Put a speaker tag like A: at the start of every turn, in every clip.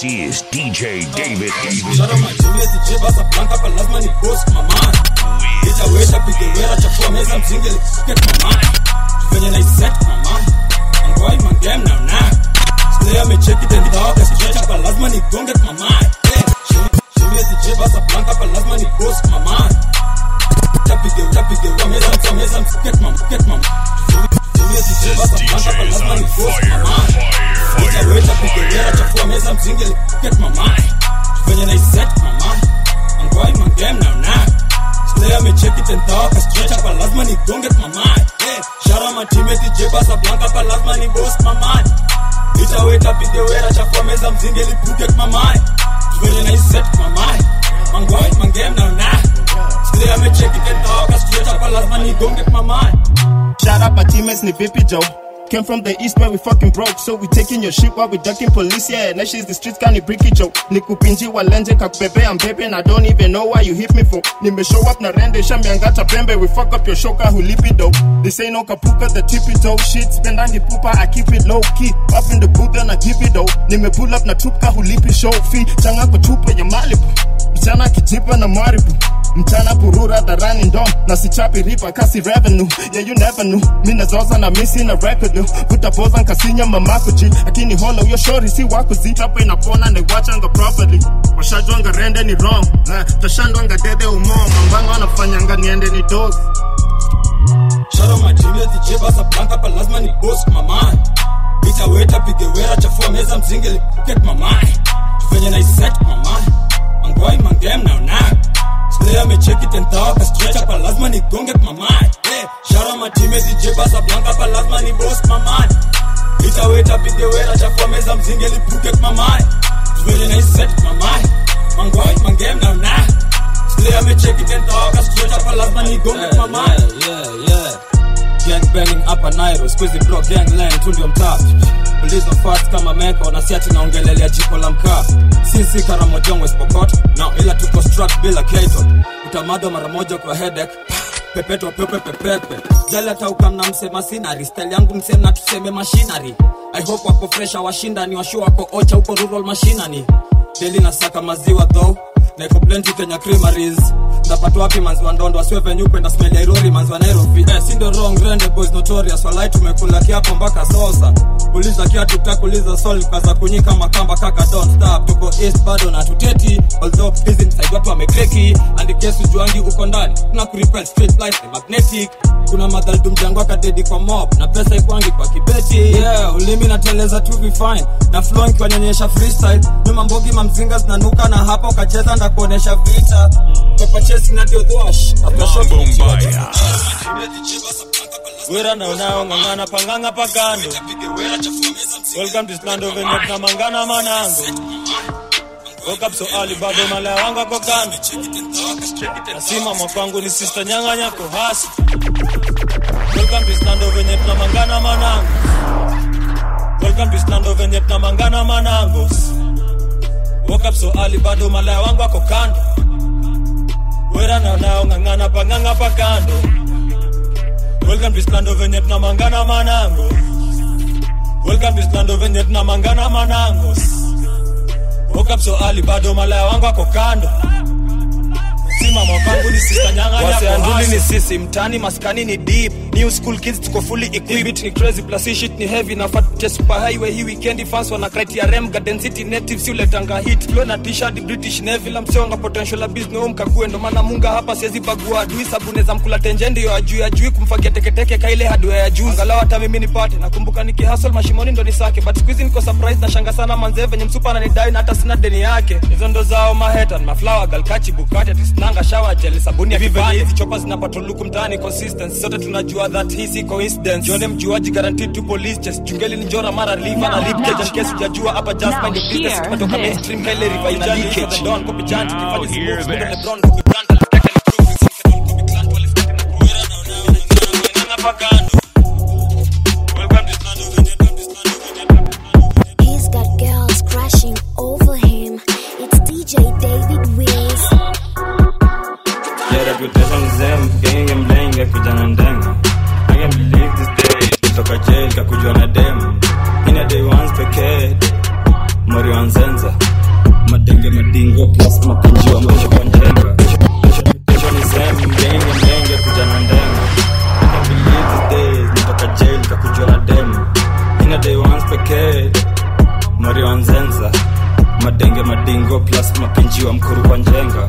A: This is DJ David.
B: Shara majini DJ basa blanca pa lazima ni boss mama Itaweza pigewera chafua meza mzingi liket mama Venye na iset mama Angwai mangem na una Stay amecheki tendi dawaka stretcha pa lazima ni gonget mama Shimie DJ basa blanca pa lazima ni boss mama Tapige tapige wa meza mza meza mziket mama Ket mama Shimie DJ basa blanca pa lazima ni boss mama Itaweza pigewera chafua meza mzingi liket mama venye naiset mama angwai mangem na una Slay amecheki tentaka stretcha pa lazima ni gonget mama hey, shara matimeti jebasa blanca pa lazima ni boss mama itaweta pige wera chafua meza mzinge lipuket mama venye naiset mama angwai mangem na una Slay amecheki tentaka stretcha pa lazima ni gonget mama
C: Shout out my teammates, ni vipi Joe. Came from the east where we fucking broke, so we taking your shit while we ducking police. Yeah, now she's the streets kind of bricky joke. Nikupinji walenje kakubebe, I'm baby, and I don't even know why you hit me for. Nime show up na rende, shambiangata pembe, we fuck up your shoka hulipi dope. This ain't no kapuka, the tippy toe shit. Spend on the pooper, I keep it low key. Up in the booth and I give it though. Nime pull up na tupka hulipi show fee. Changa kwa chupa ya malibu. Mchana kijipa na maribu. mchana purura dharani ndo na sichapi ripa kasi revenue yeah you never knew mi nazoza na misi na record kutapoza nkasinya mamakuji akini hola uyo shori si wakuzi chapo inapona naiwachanga properly washajwanga rende ni wrong na tashandwanga dede umo mambanga wanafanyanga niende ni dozi
B: Shara majini DJ basa blanca pa lazima ni boss mama Itaweta pige wera chafua meza mzinge lipuket mama Venye na iset mama Angwai mangem na una Slay amecheki tentaka stretcha pa lazima ni gonget mama hey, Shara majini DJ basa blanca pa lazima ni boss mama Itaweta pige wera chafua meza mzinge lipuket mama Venye na iset mama Angwai mangem na una Slay amecheki tentaka stretcha pa lazima ni gonget mama
D: yeah, yeah. Gang banging hapa Nairo, squeezy bro gang line tu ndio mtaa. Ulizo fast kama meko na siati naongelelea jiko la mkaa. Sisi Karamojongo West Pokot, no ila tuko struck bila keto. Utamado mara moja kwa headache. Pepeto pepe pepepe. Jali hata ukamna msema sinari, style yangu msema tuseme machinery. I hope wako fresh washinda ni washu wako ocha huko rural mashinani. Daily nasaka maziwa though na iko plenty Kenya creameries ndapata wapi manzi wa ndondo asiwe venye upenda smell ya Irori manzi wa Nairobi eh, si ndio wrong rende boys notorious walai tumekula kiapo mpaka sosa uliza kiatu takuliza sol kaza kunyika makamba kaka don't stop tuko east bado na tuteti although hizi ni side watu wamekreki and kesu juangi uko ndani tuna kurepel straight life ni magnetic kuna madhali tumjango kadedi kwa mob na pesa ikwangi kwa kibeti yeah ulimi nateleza tu fine na flow ikiwanyonyesha freestyle nyuma mbogi mamzinga zinanuka na hapa ukacheza ndakuonesha vita Papa chasing na ndio thwash after shopping Wera na unao ngangana panganga pagando Welcome to Slando venye na mangana manango Woke up so early bado malaya wanga kwa kando Nasima mwakwangu ni sister nyanga nyako hasi Welcome to Slando venye na mangana manango Welcome to Slando venye na mangana manango Woke up so early bado malaya wangu wako kando Wera na unao ngangana panganga pagando Welcome to Slando venye tunamangana manango Welcome to Slando venye tunamangana manango Woke up so early bado malaya wangu wako kando Sima mwakangu ni sister nyanga
E: Wase
D: yako
E: anduli
D: hasi.
E: ni sisi mtani maskani ni deep new school kids tuko fully equipped beat ni crazy plus hii shit ni heavy na fat test super highway hii weekend fans wana criteria rem garden city native si uletanga hit flow na t-shirt british navy la mseonga potential business home kakue ndo maana munga hapa siwezi bagua adui sabune za mkula tenje ndio ajui ajui kumfagia teketeke kaile hardware ya juu angalau hata mimi nipate nakumbuka nikihustle mashimoni ndo nisake but squeeze niko surprise na shanga sana manze venye msupa ananidai na hata sina deni yake hizo ndo zao mahetan maflower galkachi bukati atisnanga shower gel sabuni ya kipande hizi chopa zinapata luku mtaani consistency sote tunajua that hii si coincidence jone mjuaji guaranteed to police chest chungeli ni njora mara liver na lip cage and case hujajua hapa just mind your business tumetoka mainstream kaile river ina leakage the don copy chant kifanye si moves middle lebron copy brand alifika ni prove sin kedol copy clan walifika na kuwera na unaona ngana pagando welcome to Slando venye welcome to Slando venye
F: He's got girls crashing over him. It's DJ David Wills.
G: Yeah, reputation zem, genge mlenge kijana ndenga I can't believe this day, kutoka jail kakujua na dem Ina day once pekee, mori wanzenza
E: kwa njenga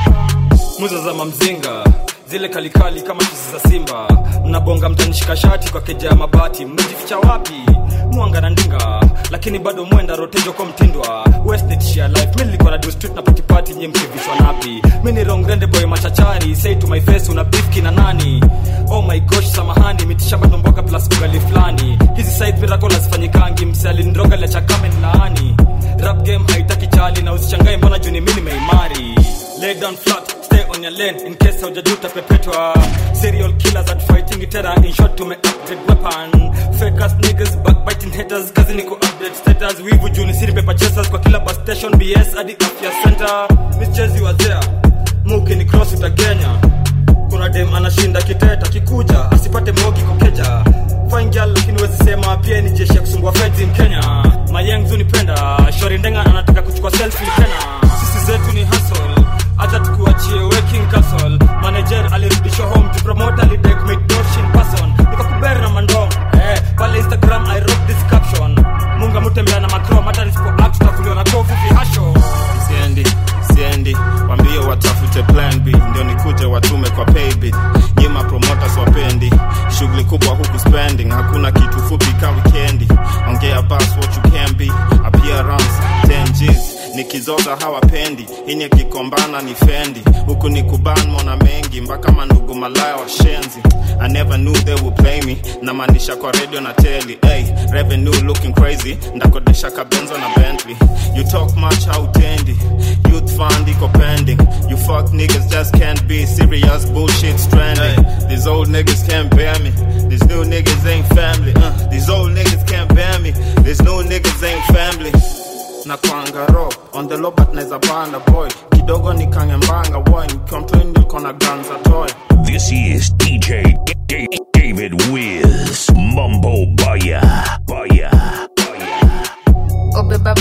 E: muza za mamzinga zile kalikali kama chizi za simba mnabonga mtanishika shati kwa keja ya mabati mmejificha wapi mwanga na ndinga lakini bado mwenda rotejo kwa mtindwa westnetshia life mi nilikuwa na do street na patipati nye mkivishwa napi mi ni rongrende boy machachari say to my face una bifki na nani oh my gosh samahani mitisha bado mboga plus ugali fulani hizi side miracle hazifanyikangi msali ndroga la chakame laani rap game haitaki chali na usichangae mbona juni mi nimeimari lay down flat stay on your lane in case haujajuta pepetwa serial killers at fighting terror in short tume upgrade weapon fake ass niggas backbiting haters kazi ni ku update status wivu juni siri paper chasers kwa kila bus station bs hadi afya center michezi wa there muki ni cross utagenya kuna dem anashinda kiteta kikuja asipate mogi kokeja fine girl lakini wezi sema pia ni jeshi ya kusumbua feds in kenya mayengzu nipenda shori ndenga anataka kuchukua selfie tena sisi zetu ni hustle acha tukuachie waking castle manager alirudishwa home to promote alidek make doshin person nikakuber na mandom eh pale instagram i wrote this caption munga mutembea na macrom hata nisipo act tutakuliwa na kovu vihasho
C: siendi siendi wambie watafute plan b ndio nikuje watume kwa paybill nyima promoters wapendi shughuli kubwa huku spending hakuna kitu fupi ka wikendi ongea bas what you can be appearance 10 G's nikizoza hawapendi ini akikombana ni fendi huku ni kuban mona mengi mpaka mandugu malaya washenzi i never knew they would play me namaanisha kwa radio na teli hey, revenue looking crazy ndakodesha kabenzo na bentley you talk much hautendi youth fund iko pending you fuck niggas just can't be serious bullshit stranding these old niggas can't bear me these new niggas ain't family uh, these old niggas can't bear me these new niggas ain't family na kwangaro on the low but naeza banda boy kidogo nikangembanga boy nikiwa mtoi kona ganza toy
A: This is DJ D- David Wiz Mumbo Baya Baya Baya.
H: obeba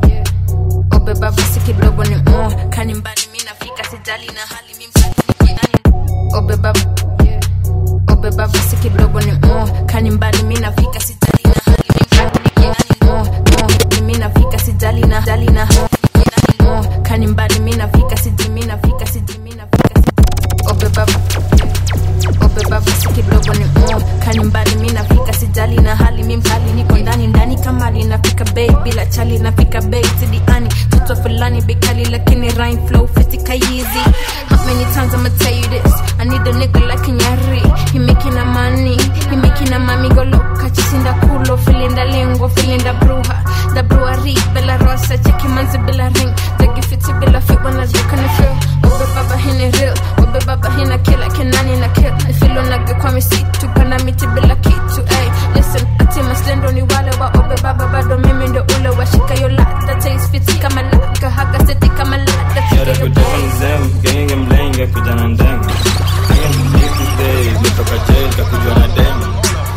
H: obeba basi kidogo ni mo kani mbali mi nafika sijali na hali mi msali niko ndani obeba obeba basi kidogo ni mo kani mbali mi nafika sijali na hali mi msali niko ndani mo mo mi nafika sijali na jali na hali niko ndani mo kani mbali mi nafika siji mi nafika siji mi nafika siji obeba obeba basi kidogo ni mo kani mbali mi nafika sijali na hali mi mkali niko ndani ndani kama linafika bei bila chali nafika bei sidiani toto fulani bekali lakini rhyme flow fitika easy how many times I'ma tell you this I need a nigga like Nyari he making a money he making a mami go loca chisinda culo filinda lengua filinda bruja da brewery bella rosa cheki manzi bila ring dagi fiti bila fit when I look in the feel Obe baba hini real Obe baba hina kila kenani na kill Ifilo nage kwa misitu Panda miti bila kitu ay Listen, ati maslendo ni wale wa Obe baba bado mimi ndo ule wa shika yo lada Taste fiti kama laka Haga seti kama lada
G: Yara
H: Chika yo
G: kutoka mzem, genge mlenga kijana ndenga I can't believe these days, nitoka jail kakujwa na dema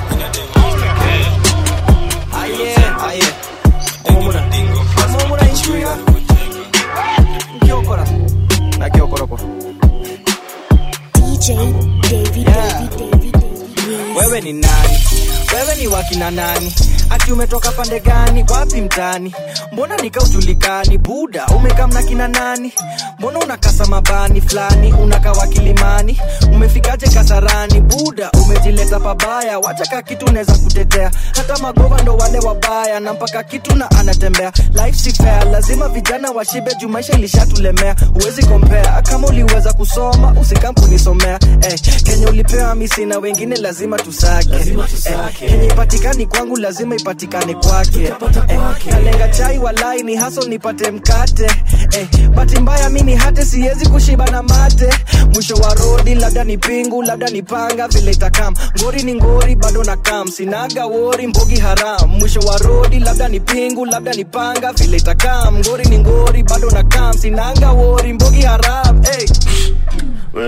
F: DJ David, David, David, David. Wiz.
I: wewe ni nani wewe ni wakina nani ati umetoka pande gani wapi mtani mbona nikaujulikani buda umekamna kina nani mbona unakasa mabani fulani unakawa kilimani umefikaje kasarani buda umejileta pabaya wachaka kitu unaweza kutetea hata magova ndo wale wabaya na mpaka kitu na anatembea life si fair lazima vijana washibe juu maisha ilishatulemea huwezi kompea kama uliweza kusoma usikampuniisomea eh, kenye ulipewa misi na wengine lazima tusake, Eh, kenye ipatikani kwangu lazima ipatikane kwake eh, kalenga chai walai ni haso nipate mkate eh, bahati mbaya mi ni hate siwezi kushiba na mate mwisho wa rodi labda ni pingu labda ni panga vile itakam ngori ni ngori bado na kam sinaga wori mbogi haram mwisho wa rodi labda ni pingu labda ni panga vile itakam ngori ni ngori bado na kam sinaga wori mbogi haram hey.
C: wewe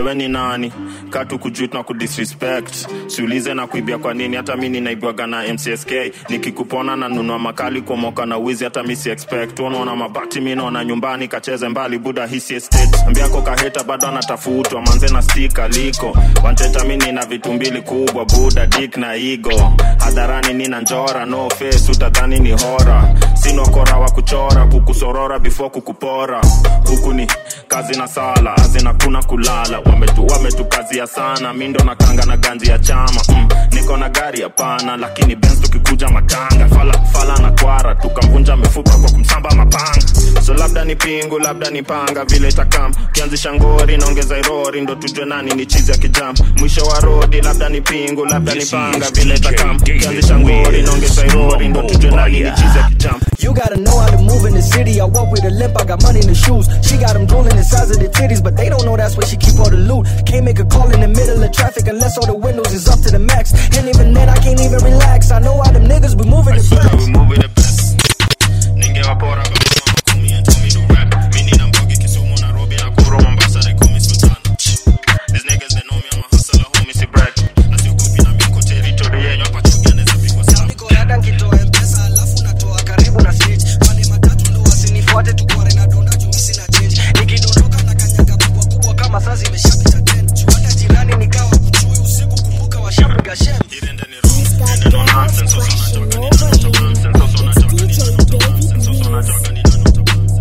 C: we ni nani katu kujut na kudisrespect siulize na kuibia kwa nini hata mi ninaibwaga na mcsk nikikupona na nunua makali kuomoka na wizi hata mi si expect unaona mabati mi naona nyumbani kacheze mbali buda hisi estate ambiako kaheta bado anatafutwa manze na stika liko wanteta mi nina vitu mbili kubwa buda dik na igo hadharani nina njora no face utadhani ni hora sinokora wa kuchora kukusorora before kukupora huku ni kazi na sala azina kuna kulala wametu wametukazia sana mi ndo nakanga na ganji ya chama mm, niko na gari hapana lakini bens tukikuja makanga fala, fala na kwara tukamvunja mifupa kwa kumsamba mapanga so labda ni pingu labda ni panga vile takam kianzisha ngori naongeza irori ndo tujue nani ni chizi ya kijam mwisho wa rodi labda ni pingu labda ni panga vile takam kianzisha ngori naongeza irori ndo tujue nani ni chizi ya kijam
I: You gotta know how to move in the city. I walk with a limp, I got money in the shoes. She got them drooling the size of the titties, but they don't know that's where she keep all the loot. Can't make a call in the middle of traffic unless all the windows is up to the max. And even then, I can't even relax. I know how them niggas be moving the best.
C: ningewapora kama makumi and tell me to rap mi nina mbogi kisumu nairobi nakuru mombasa they call me sultan these niggas they know me i'm a hustler homie si brag na siogopi na miko territory yenyu hapa chugia naweza pigwa slap
I: Dada nkitoa mpesa alafu natoa karibu na stage pande matatu ndo wasinifuate tukware na donda juu sina change nikidondoka na kanyaga kubwa kubwa kama saa zimeshapita ten juu hata jirani nikawa mchui usiku kumbuka washapiga shem
F: He's got girls crashing over him. It's DJ David Mills.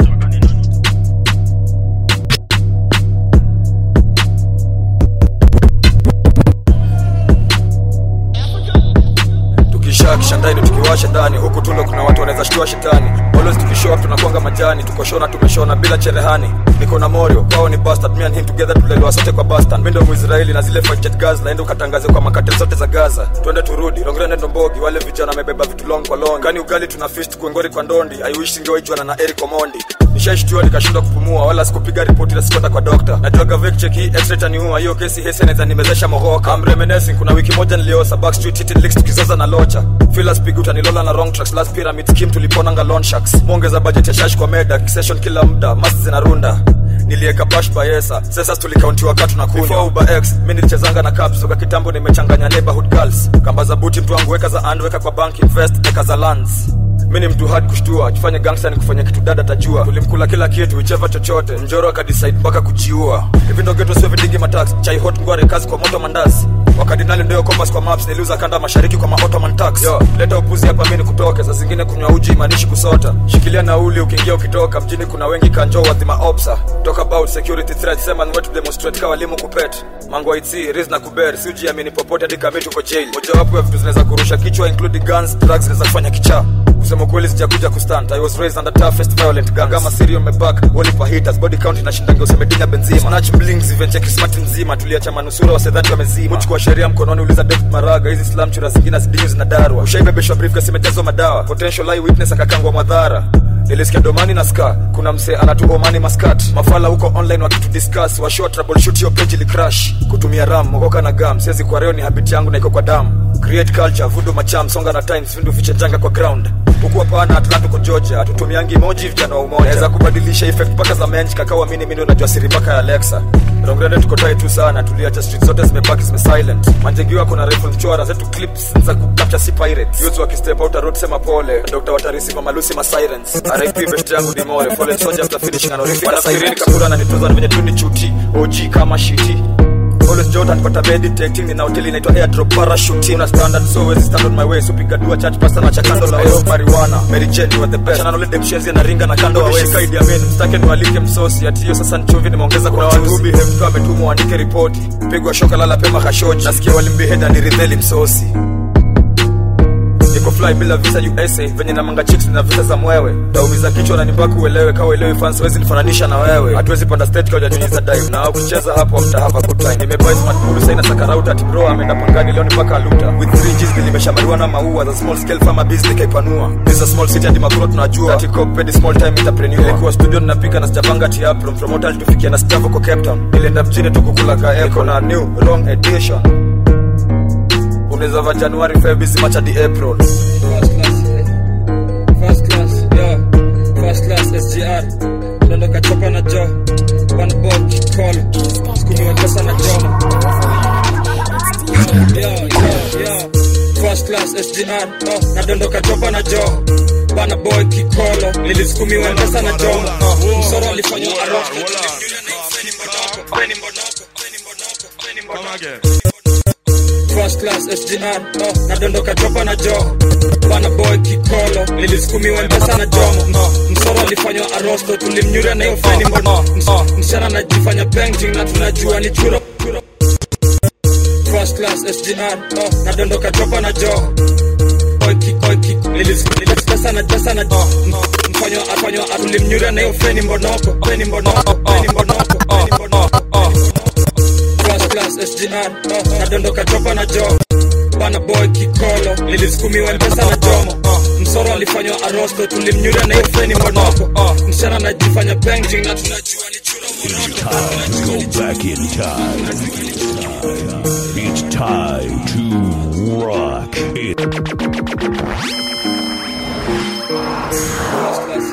D: tukisha kishandaini tukiwasha ndani huku tulo kuna watu wanaweza shtua shetani always tukishow up tunakwanga majani tukoshona tumeshona bila cherehani niko na morio kwao ni bastard me and him together tulelewa sote kwa bastard mimi ndo muisraeli na zile fight jet gas naenda ukatangaze kwa makate zote za gaza twende turudi rongere ndo mbogi wale vijana wamebeba vitu long kwa long kani ugali tuna fist kuengori kwa ndondi i wish singewaijuana na eric omondi nishaishtua nikashindwa kupumua wala sikupiga ripoti na sikwenda kwa dokta najuaga vekchek hii x taniua hiyo kesi hesi anaweza nimezesha mohoka I'm reminiscing kuna wiki moja niliosa backstreet hit licks tukizoza na locha filas pig utanilola na wrong tracks last pyramid scheme tuliponanga loan sharks mwongeza budget ya shash kwa meda session kila muda mas zinarunda nilieka bash bayesa sasa tulikauntiwa katu na kunywa before uber x mi nilichezanga na caps toka kitambo nimechanganya neighborhood girls kamba za buti mtu wangu weka za and weka kwa bank invest weka za lands mi ni mtu hard kushtua tufanye gangsta ni kufanya kitu dada tajua tulimkula kila kitu wicheva chochote mjoro akadecide mpaka kujiua hivi ndo geto sio vidingi matax chai hot ngware kazi kwa moto mandazi wakadinali ndio compass kwa maps niliuza kanda mashariki kwa maottoman tax yo leta upuzi hapa mimi nikutoke saa zingine kunywa uji imanishi kusota shikilia nauli ukiingia ukitoka mjini kuna wengi kanjo wadhima opsa talk about security threat sema ni wetu demonstrate kwa walimu kupet mango itsi riz na kuber si ujiamini popote hadi kama tuko jail mojawapo ya vitu zinaweza kurusha kichwa including guns drugs zinaweza kufanya kichaa kusema kweli sijakuja kustand i was raised under toughest violent gang kama serial meback walipa haters body count inashindangia usemedina benzima snatch blings event kismati nzima tuliacha manusura wasedhati wamezima muchukua sheria mkononi uliza David maraga hizi slam chura zingine zidinyu zinadarwa ushaibebeshwa briefcase imejazwa madawa potential eye witness akakangwa madhara nilisikia domani na ska kuna msee anatuomani maskat mafala huko online wakitudiscuss washow troubleshoot hiyo page ili crash kutumia ram mokoka na gam siwezi kwa reo ni habit yangu na iko kwa damu create culture vudo macham songa na times vindu vichenjanga kwa ground huku hapana atlanta kwa georgia hatutumiangi emoji vijana wa umoja naweza kubadilisha effect mpaka za mench kakawa mini mimi unajua siri mpaka ya alexa rongrende tuko tai tu sana tuliacha street zote zimebaki zime silent manjegiwa kuna rifle mchora zetu clips za kucapture si pirates youth wakistep out road sema pole dr watarisi mama lucy ma sirens rip best yangu ni more fallen soldier after finishing an orific wanafikirini kabura na nitoza venye tu ni chuti og kama shiti always jota nipata meditating nina hoteli inaitwa airdrop parachute una standard so wezi stand on my way so piga dua church pastor na chakando la wewe marijuana mary jane you are the best chana nole demshezi na ringa na kando wa shika idi amen mstake niwalike msosi ati hiyo sasa nchovi nimeongeza kuna watu ubi hem tu ametumwa andike ripoti pigwa shoka lala pema kashoji nasikia walimbiheda ni ridheli msosi niko fly bila visa USA venye na manga chicks na visa za mwewe taumiza kichwa na nimbaka uelewe kawa uelewi fans wezi nifananisha na wewe hatuwezi panda state kwa nyunyiza dive na ukicheza hapo after have a good time nimebuy smart pool sasa inasaka router ati bro ameenda pangani leo ni mpaka luta with 3 G's nilimeshamariwa na maua za small scale farmer business kaipanua this a small city hadi makuro tunajua ati coped small time entrepreneur nilikuwa studio ninapika na sijapanga tia from promoter tufikia na staff kwa Cape Town nilienda mjini tu kukula ka echo na new wrong edition unaweza va januari febisi macha di april
E: First class, eh. First class, yo. First class, SGR. Dondoka chopa na jo. One bob, call. Skumi wa class sgr oh, nadondoka topa na joo bana boy kikolo nilisukumiwa mpesa na jomo oh, msoro alifanywa arosto First class SGR, oh, nadondoka chopa na joo bana boy kikolo nilisukumiwa mpesa na jomo oh, msoro alifanywa arosto tulimnyura na hiyo feni mbono Ms- msichana anajifanya painting na tunajua ni churo churo. First class SGR, oh, nadondoka chopa na joo boy kikoi kiko nilispesa na jasa na joo mfanywa afanywa tulimnyura na hiyo feni mbonoko feni mbonoko feni mbonoko feni mbonoko oh. First class SGR, oh, nadondoka chopa na joo bana boy kikolo nilisukumiwa mpesa na jomo oh, msoro alifanywa arosto tulimnyura na hiyo feni mbonoko oh, msichana anajifanya painting na tunajua ni churo
A: Go back in time. It's time to rock it.
E: First class,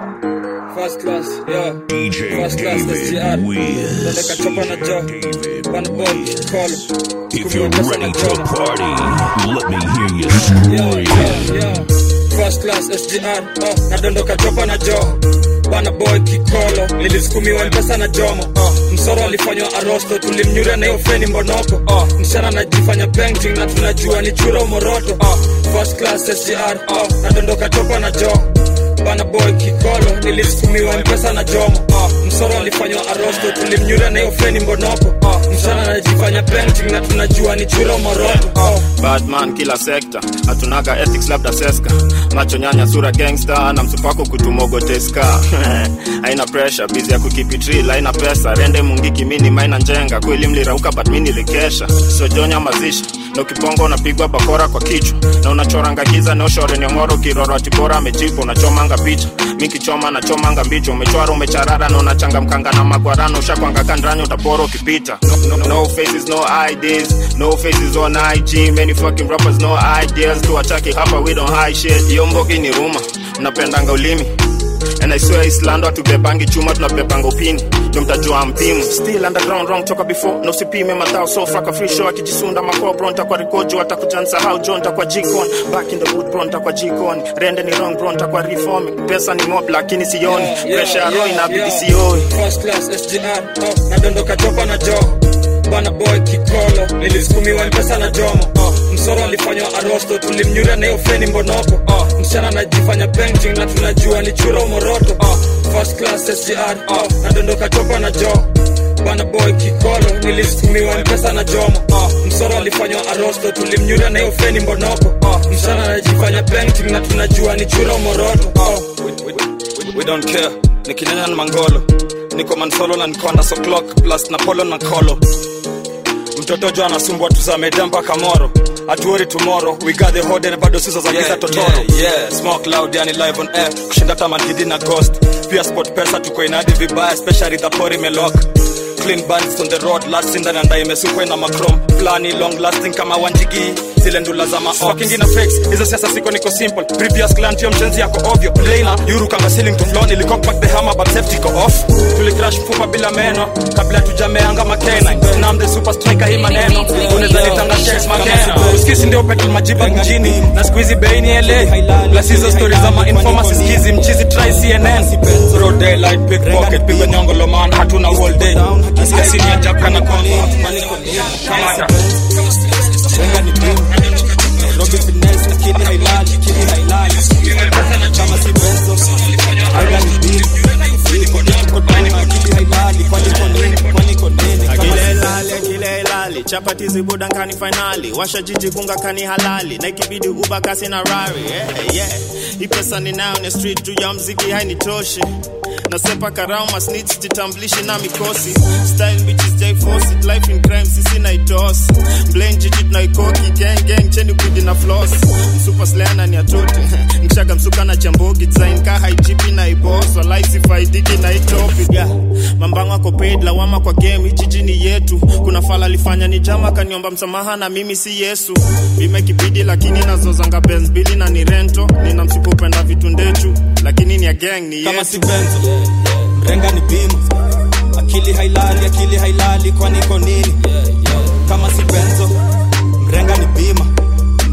E: first class, yeah.
A: DJ
E: First class
A: David
E: SGR.
A: Wiz.
E: Dondoka chopa na joo bana boy kikolo
A: If you're
E: Tukumiwa mpesa na
A: ready to
E: jomo.
A: party, let me hear you
E: Yeah,
A: scream.
E: yeah, yeah. First class SGR, oh, nadondoka chopa na joo bana boy kikolo nilisukumiwa mpesa na jomo oh, msoro alifanywa arosto tulimnyura na hiyo feni mbonoko oh, msichana anajifanya painting na tunajua ni churo moroto oh, first class SGR, oh, nadondoka chopa na joo bana boy kikolo nilisukumiwa mpesa na jomo oh, msoro alifanywa arosto tulimnyura na hiyo feni mbonoko oh, msichana anajifanya painting na tunajua ni churo moroto oh,
J: badman kila sekta hatunaga ethics labda seska macho nyanya sura gangster na msupako kutumogoteska haina pressure bizi ya kukipitri haina pesa rende mungiki mini maina njenga kweli mlirauka but mi nilikesha sojonya mazishi na ukibonga unapigwa bakora kwa kichwa na unachoranga giza neoshore nyongoro kiroro atibora amejipa unachomanga picha mikichoma nachomanga mbicho umechwara umecharara na unachangamkanga na magwarano ushakwanga kandrani utapora ukipita no, no, no faces no IDs no faces on IG many fucking rappers no ideas tuwachaki hapa we don't hide shit hiyo mbogi ni ruma mnapendanga ulimi And I swear Islando hatubebangi chuma tunabebanga upini ndio mtajua mpimu still underground wrong toka before na usipime matao so fraka free show akijisunda makoo bro ntakwa rikojo atakuja nsahau jo ntakwa jikon back in the wood bro ntakwa jikon rende ni wrong bro ntakwa reforming pesa ni mob lakini sioni
E: Yeah, yeah,
J: pressure ya roho
E: yeah,
J: inabidi
E: yeah.
J: sioi
E: First class SGR, oh, nadondoka chopa na joo bana boy kikolo nilisukumiwa mpesa na jomo oh, msoro alifanywa arosto tulimnyura na hiyo feni mbonoko oh, msichana anajifanya painting na tunajua ni churo moroto oh, first class SGR, oh, nadondoka chopa na joo bana boy kikolo nilisukumiwa mpesa na jomo oh, msoro alifanywa arosto tulimnyura na hiyo feni mbonoko oh, msichana anajifanya painting na tunajua ni churo moroto oh, we, we, we, we don't care nikinyanya na mangolo niko mansolo na nikonda so clock plus na polo na kolo mtoto jo anasumbua tuzameda mpaka moro atuori tomorrow we got the hode na bado sizo za giza
D: Yeah,
E: totoro
D: yeah, yeah.
E: smoke loud yani live on air kushinda tamagidi na ghost pia sport pesa tuko inadi vibaya especially the pori melok clean bands on the road last in the imesukwa na macrom plani long lasting kama wanjigi zile ndula za mafucking na fakes hizo siasa siko niko simple previous client yo mchenzi yako ovyo Lena yuru kama ceiling to floor nilicock back the hammer but safety go off tulicrash mfupa bila meno kabla tujameanga makena na I'm the super striker hii maneno unaweza nitanga checks makena usikisi ndio petrol majiba mjini na squeezy beini LA plus hizo stories za ma informers sikizi mchizi try CNN broad daylight pickpocket piga nyongo lomana hatuna all day nasikia sini ya jaka na kongo kamata
D: Wenga ni bim Nairobi finesse akili hailali akili hailali kama si benzo Wenga ni bim Niko niko down akili hailali kwani kwa nini kwani kwa nini kama
C: akile
D: si
C: ilali akile ilali chapati zibudankani fainali washa jiji gunga kani halali na ikibidi uba kasi na rari yeah, yeah. hii pesa ninayo ni street juu ya mziki hainitoshi nasepa karau masnits jitamblishi na mikosi style bitches jai force it life in crime sisi naitos blame jiji tunaikoki gang gang cheni kudi na floss msupa sleana ni atote mshaka msuka na chambogi design ka haijipi na ibos walai sifaidiki na itopic yeah. mambango ako paid lawama kwa game hii jiji ni yetu kuna fala alifanya ni jama kaniomba msamaha na mimi si yesu bime kibidi lakini nazozanga benz bili na ni rento nina msipopenda vitu ndechu lakini ni ya gang ni
D: kama
C: yetu
D: si benzo mrenga ni bim akili hailali akili hailali kwani kwa nini kama si benzo mrenga ni bima is to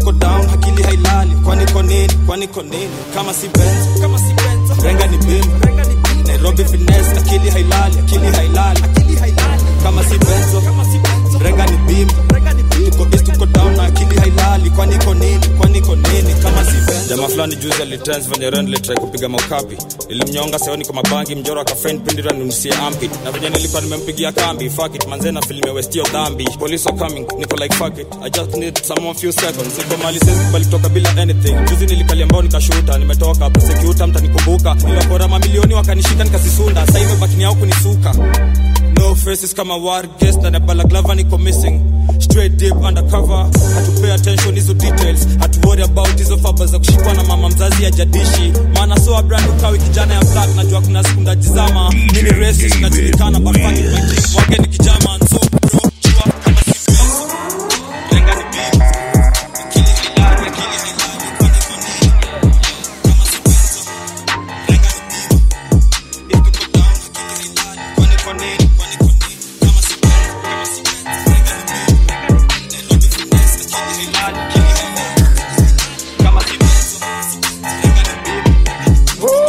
E: tuko down akili hailali kwani ko nini kwani ko nini kama si benz kama si benz renga ni bim nairobi finesse akili hailali akili hailali akili hailali kama si benzo kama si benzo renga ni bim tuko east tuko down na akili hailali kwani ko nini kwani ko nini kama si benzo jamaa fulani juzi alitrans venye rendle try kupiga maukapi ilimnyonga seoni kwa mabangi mjoro akafen pindira nunusie ampi na venye nilikuwa nimempigia kambi fuck it manze na film westio dhambi police are coming niko like fuck it i just need some few seconds niko mali sisi bali toka bila anything juzi nilikalia mbao nikashuta nimetoka prosecutor mtanikumbuka nilipora mamilioni wakanishika nikasisunda sasa hivi bakini yao kunisuka no faces kama war guest na balaklava niko missing straight deep undercover hatupay attention hizo details hatu worry about hizo faba za kushikwa na mama mzazi ya jadishi maana so brand ukawi kijana ya black najua kuna siku ndajizama mimi racist najulikana but fuck it my team wage ni kijama so bro chua kama si pesa lenga ni big akili hilali akili hilali kwani kwa nini kama si pesa lenga ni big if tuko down akili hilali kwani kwa nini kwani kwa nini kama si pesa kama si pesa lenga ni big Nairobi finesse akili hilali akili hilali kama si pesa lenga ni big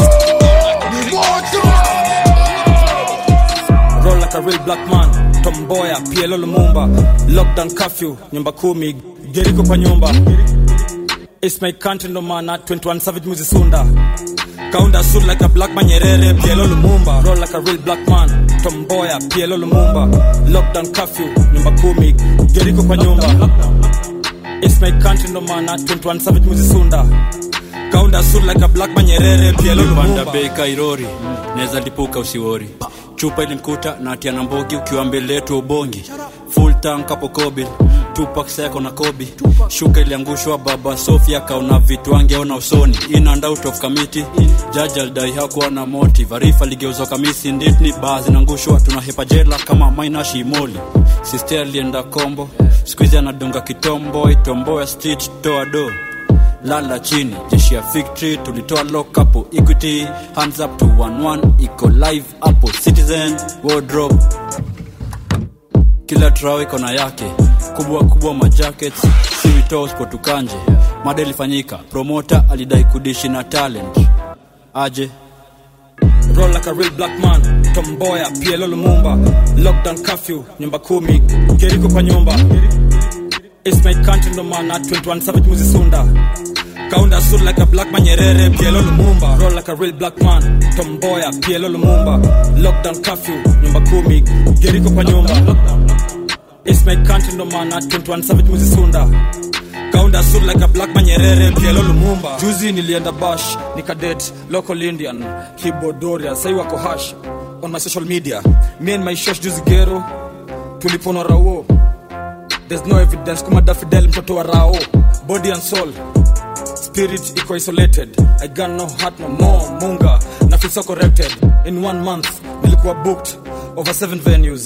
E: roll like a real black man tomboya plo lumumba lockdown curfew nyumba kumi geriko kwa nyumba It's my country no mana 21 savage muzi sunda kaunda suit like a black man nyerere plo lumumba roll like a real black man tomboya plo lumumba lockdown curfew nyumba kumi geriko kwa nyumba It's my country no mana 21 savage muzi sunda kaunda suit like a black man nyerere plo
K: panda
E: lumumba
K: bei kairori naweza lipuka usiwori chupa ilimkuta na atia na mbogi ukiwa mbele yetu ubongi full tank hapo kobil tupak seko na kobi shuka iliangushwa baba sofia kaona vitu angeona usoni in and out of committee jaji alidai hakuwa na motive arifa ligeuzwa kamisi nditni baa zinaangushwa tunahepa jela kama mainashi moli sister alienda kombo skuizi anadunga kitombo itomboya street toa do lala chini jeshi ya victory tulitoa lock hapo equity hands up to 11 iko live hapo citizen wardrobe kila trao iko na yake kubwa kubwa majackets siwito spotukanje mada ilifanyika promota alidai kudishi na talent aje
E: roll like a real black man tomboya plo lumumba lockdown curfew nyumba kumi geriko kwa nyumba It's my country no mana 21 savage muzi sunda kaunda suit like a black man nyerere plo lumumba roll like a real black man tomboya plo lumumba lockdown curfew nyumba kumi geriko kwa nyumba It's my country no mana 21 savage muzi sunda kaunda suit like a black man nyerere plo lumumba juzi nilienda bash nikadet local indian kibodoria sai wako hash on my social media me and my shosh juzi gero tulipona rawo there's no evidence kuma dafidel mtoto wa rao body and soul spirit iko isolated i got no heart no more munga na feel so corrected in one month nilikuwa booked over seven venues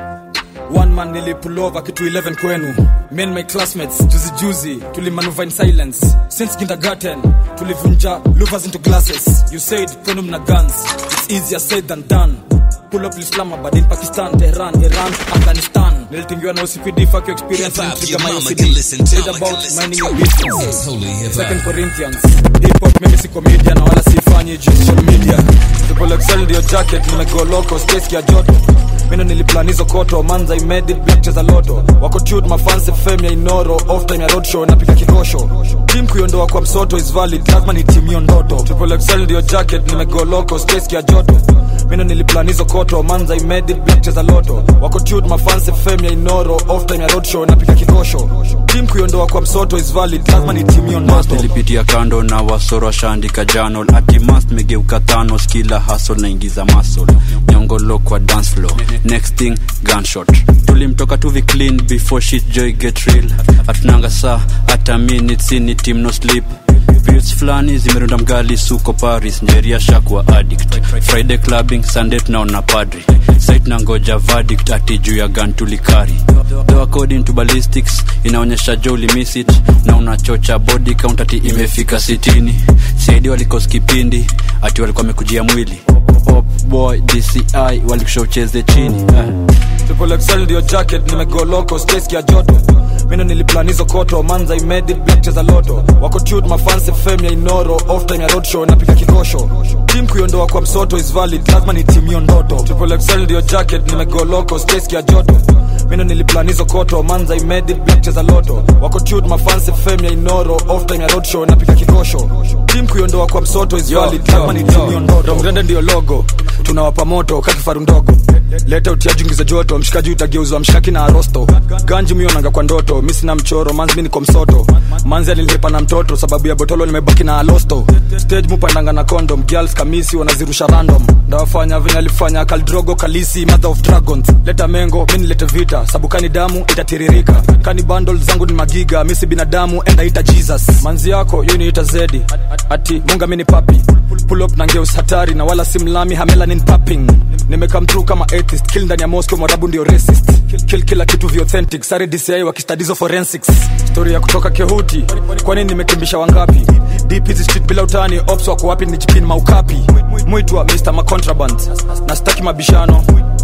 E: one man nilipulova kitu 11 kwenu me and my classmates juzi juzi tulimanuva in silence since kindergarten tulivunja louvers into glasses you said kwenu mna guns it's easier said than done pull up islamabad in pakistan tehran iran afghanistan nilitingiwa na ocpd fuck your experience and trigger my ocd Read about minding your business second corinthians hip hop mimi si comedian na wala sifanyi juu ya social media triple excel ndio jacket nimego loco space ya joto mino niliplan hizo koto manza imedit black cheza loto wako tut mafanse fame ya inoro off time ya roadshow napika kikosho tim kuiondoa kwa msoto is valid lazima ni team hiyo ndoto triple excel ndio jacket nimego loco space ya joto mino niliplan hizo koto manza imedit black cheza loto wako tut mafanse fame ya inoro off time ya roadshow napika kikosho tim kuiondoa kwa msoto is valid lazima ni team hiyo
K: Mas
E: ndoto
K: nilipitia kando na wasoro washaandika janol atimas megeuka thanos kila hasol naingiza masol nyongolo kwa dance floor next thing gunshot tulimtoka tuvi clean before shit joy get real hatunanga saa hata minutes ni team no sleep Periods fulani zimerunda mgali suko paris njeria shakwa addict friday clubbing sunday tunaona padri site na ngoja verdict ati juu ya gun tulikari though according to ballistics inaonyesha jo ulimiss it na unachocha body count ati imefika sitini saidi walikos kipindi ati walikuwa wamekujia mwili Pop boy dci walikusha ucheze chini eh.
E: triple excel ndio jacket nimegoloko space ya joto mino niliplanizo koto manza imedi black cheza loto wako tut mafansi fame ya inoro off time ya roadshow napika kikosho tim kuiondoa kwa msoto is valid lazima ni timu hiyo ndoto triple excel ndio jacket nimegoloko space ya joto mino niliplanizo koto manza imedi black cheza loto wako tut mafansi fame ya inoro off time ya roadshow napika kikosho tim kuiondoa kwa msoto is valid lazima ni timu hiyo ndoto mgrende ndio logo tunawapa moto kakifaru ndogo leta utiajungi za joto mshikaji utageuzwa mshaki na arosto ganji mionanga kwa ndoto mi sina mchoro manzi mi niko msoto manzi alilipa na mtoto sababu ya botolo nimebaki na alosto stage mupandanga na condom girls kamisi wanazirusha random ndawafanya venye alifanya kaldrogo kalisi mother of dragons leta mengo mi nilete vita sabu kani damu itatiririka kani bundle zangu ni magiga misi binadamu enda ita jesus manzi yako yo niita zedi ati munga mi ni papi pull up na ngeus hatari na wala simlami hamelanin papping nimekam through kama atheist kill ndani ya moscow mwarabu ndio racist kill, kill kila kitu vi authentic sare dci wakistadizo forensics story ya kutoka kehuti kwani nimekimbisha wangapi deep hizi street bila utani ops wako wapi ni jipin maukapi mwitwa mr macontraband na staki mabishano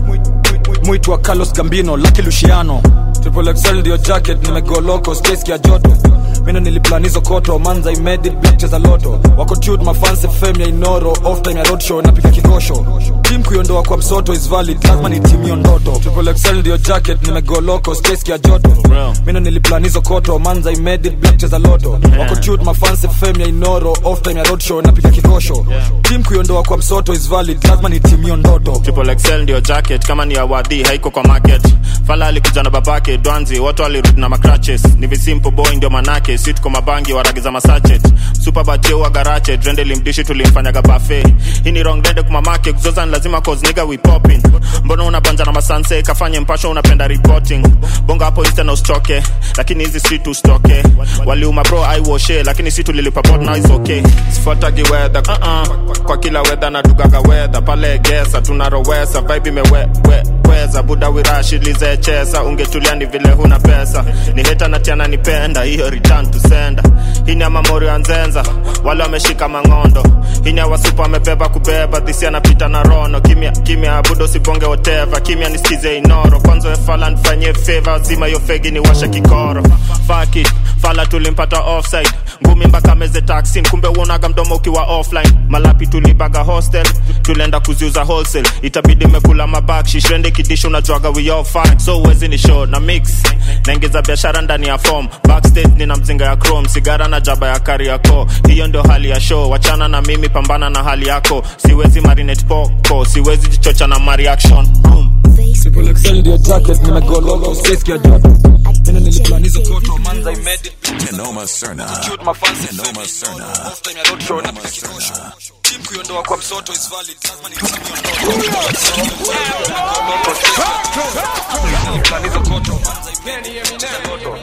E: mwitwa carlos gambino laki luciano triple excel ndio jacket nimegoloko space ya joto mino niliplanizo koto manza imedi black cheza loto wako tut mafansi fame ya inoro off time ya roadshow napika kikosho tim kuiondoa kwa msoto is valid lazima ni timu hiyo ndoto triple excel ndio jacket nimegoloko space ya joto mino niliplanizo koto manza imedi black cheza loto wako tut mafansi fame ya inoro off time ya roadshow napika kikosho tim kuiondoa kwa msoto is valid lazima ni timu hiyo ndoto
J: triple excel ndio jacket kama ni awadhi haiko kwa market fala alikuja na babake dwanzi watu walirudi na macratches ni visimple boy ndio manake si tuko mabangi waragiza masachet superbatieua garache drende limdishi tulimfanyaga bafe hii ni wrong dende kumamake kuzoza ni lazima cause nigga we popping mbona unabanja na masanse kafanye mpasho unapenda reporting bonga hapo insta na ustoke lakini hizi si tustoke waliuma bro aiwoshe lakini si tulilipa bot now is okay sifuatagi weather uh-uh. kwa kila weather natugaga weather pale gesa tunarowesa vibe imeweza buda wirashilize chesa ungetulia ni vile huna pesa ni heta natiana nipenda hiyo return to sender hii ni ya mamori ya nzenza wale wameshika mang'ondo hii ni ya wasupa wamebeba kubeba dhisi anapita na rono kimya kimya budo sibonge whatever kimya nisikize inoro kwanza wefala nifanyie favor zima hiyo fegi ni washe kikoro Fuck it fala tulimpata offside ngumi mpaka meze taxi kumbe uonaga mdomo ukiwa offline malapi tulibaga hostel tulienda kuziuza wholesale itabidi mekula mabakshi shende kidisho unajuaga we all fine so uwezi ni show na mix naingiza biashara ndani ya form backstage nina mzinga ya chrome sigara na jaba ya kari yako hiyo ndio hali ya show wachana na mimi pambana na hali yako siwezi marinate poko siwezi jichocha na mareaction
E: Triple excel ndio jacket nimegoloko space ya joto mino niliplanizo koto manza imedi
A: Tenoma Serna.
E: Cute mafansi
A: Tenoma Serna.
E: off time ya roadshow na pika kikosho tim kuiondoa kwa msoto is valid lazima ni timu niliplanizo koto manza imedi cheza loto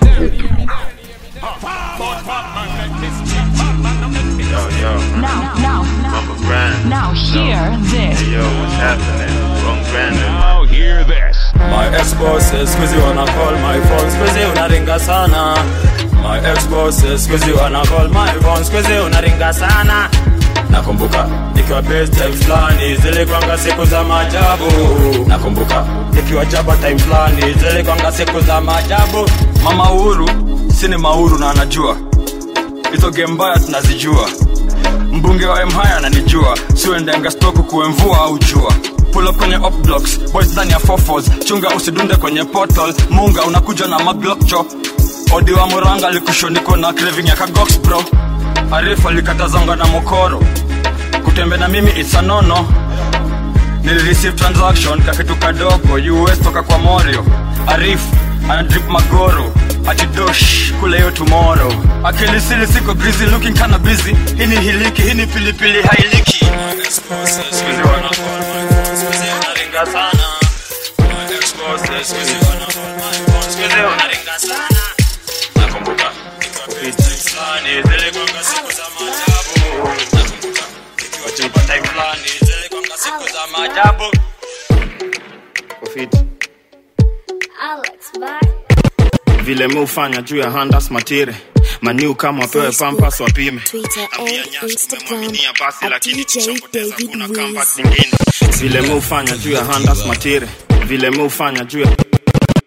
J: Yo, yo.
L: Now, now,
J: Mama Grand.
L: now, hear this.
J: Hey, yo, what's happening? Wrong Grand.
A: Now hear this.
D: My ex-bosses squeezy wanna call my phone squeezy unaringa sana My ex-bosses squeezy wanna call my phone squeezy unaringa sana Nakumbuka nikiwa best time fulani zilikwanga siku za maajabu Nakumbuka nikiwa jaba time fulani zilikwanga siku za maajabu
E: mama uhuru sini mauru na anajua hizo game mbaya tunazijua mbunge wa mhaya ananijua siuendenga stoku kuemvua au jua pull up kwenye up blocks boys ndani ya fofos chunga usidunde kwenye portal munga unakuja na maglock cho odi wa muranga likushonikwa na craving ya kagox bro arifu alikatazonga na mokoro kutembe na mimi it's a nono nilireceive transaction kakitu kadogo us toka kwa morio arif anadrip magoro atidosh kule yo tomorrow akilisili siko grizi looking kana busy hii ni hiliki hii ni pilipili hailiki
D: Squeezy wanna call my phone squeezy unaringa sana My ex-bosses squeezy wanna call my phone squeezy unaringa sana Nakumbuka nikiwa best time fulani zilikwanga siku za maajabu Nakumbuka nikiwa jaba time fulani zilikwanga siku za maajabu
J: Kofiti. vile mi hufanya juu ya handas matire maniu kama wapewe pampas wapime
F: Twitter
J: Ambia
F: and
J: Nyash
F: Instagram
J: umemwaminia basi
F: at
J: lakini
F: DJ
J: tushapoteza
F: David
J: kuna
F: Wiz.
J: comeback nyingine vile mi hufanya juu ya handas matire vile mi hufanya juu ya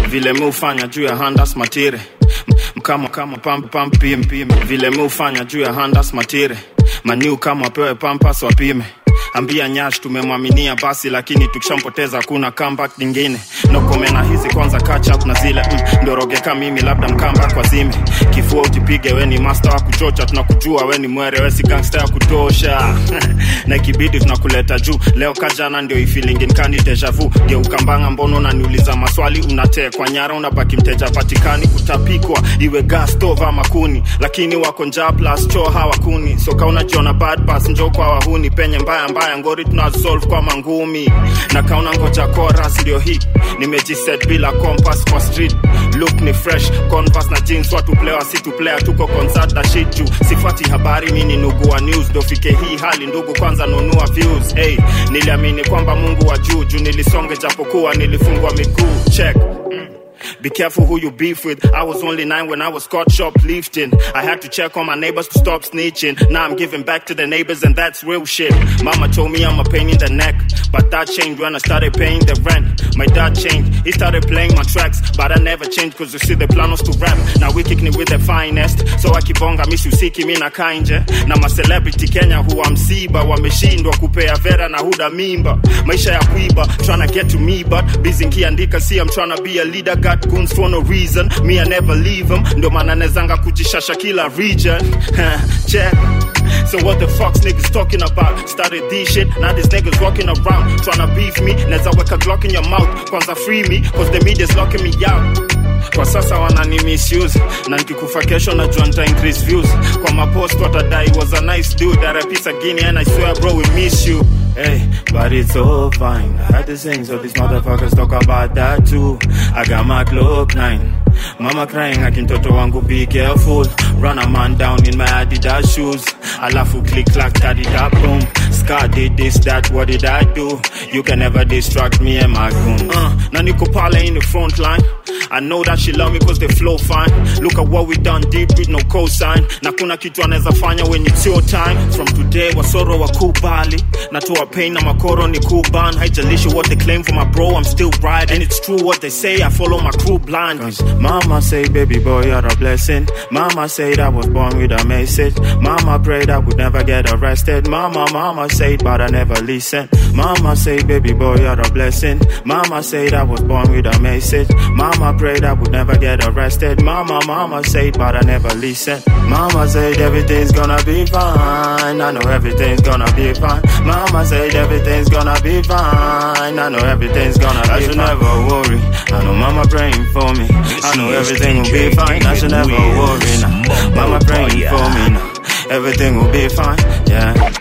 J: vile mi ufanya juu ya handas matire mkama kama pamp pamp pim pim vile mi ufanya juu ya handas matire maniu kama wapewe pampas wapime ambia nyash tumemwaminia basi lakini tukishampoteza kuna comeback nyingine nokomena hizi kwanza catch up na zile mm, ndorogeka mimi labda mkamba kwa zime kifua utipige weni master wa kuchocha tunakujua weni mwere wesi gangster ya kutosha na ikibidi tunakuleta juu leo kajana ndio ifilingin deja vu geukambanga mbono unaniuliza maswali unatekwa nyara unabaki mteja patikani kutapikwa iwe gas stove ama kuni lakini wako njaa plus choo hawakuni soka unajiona bad pass njo kwa wahuni penye mbaya mbaya ngori tunasolve kwa mangumi na kauna ngoja chorus ndio hii nimejiset bila compass kwa street look ni fresh converse na jeans watu player si tu player tuko concert na shit juu sifati habari mini nugu wa news dofike hii hali ndugu kwanza nunua views hey niliamini kwamba mungu wa juu juu nilisonge japokuwa nilifungwa miguu check mm. Be careful who you beef with. I was only nine when I was caught shoplifting. I had to check on my neighbors to stop snitching. Now I'm giving back to the neighbors, and that's real shit. Mama told me I'm a pain in the neck, but that changed when I started paying the rent. My dad changed, he started playing my tracks, but I never changed cause you see the plan was to rap. Now we kicking it with the finest, so akibonga miss usiki mi na kainje. Na ma celebrity Kenya huwa msiba, wameshindwa kupea vera na huda mimba. Maisha ya kuiba, tryna get to me, but busy nkiandika, see I'm tryna be a leader, got goons for no reason. Me I never leave them, ndo maana nezanga kujishasha kila region. Check. So what the fuck's niggas talking about? Started this shit, now these niggas walking around tryna beef me. Neza weka Glock in your mouth, kwanza free me, cause the media's locking me out. Kwa sasa wanani misuse na nikikufa kesho najua nita increase views kwa mapost watadai was a nice dude that a piece of guinea and I swear bro we miss you Hey, but it's all fine. I had to sing, so these motherfuckers talk about that too. I got my Glock 9. Mama crying, akintoto wangu be careful. Run a man down in my Adidas shoes. Alafu click clack, daddy da boom. Scar did this, that, what did I do? You can never distract me and my goons. Uh, na niko pale in the front line. I know that she love me cause they flow fine. Look at what we done deep with no cosign. Na kuna kitu anaweza fanya when it's your time. From today, wasoro wa kubali. Natoa pain na makoro ni kuban. Haijalishi what they claim for my bro, I'm still right. And it's true what they say, I follow my crew blind. Cause mama say, baby boy, you're a blessing. Mama said I was born with a message. Mama prayed I would never get arrested. Mama, mama said, but I never listen. Mama say, baby boy, you're a blessing. Mama said I was born with a message. Mama prayed I would never get arrested. Mama, mama said, but I never listen. Mama said everything's gonna be fine. I know everything's gonna be fine. Mama said everything's gonna be fine. I know everything's gonna be fine. I should never worry. I know mama praying for me. I know everything will be fine. I should never worry now. Mama praying for me now. Everything will be fine. Yeah.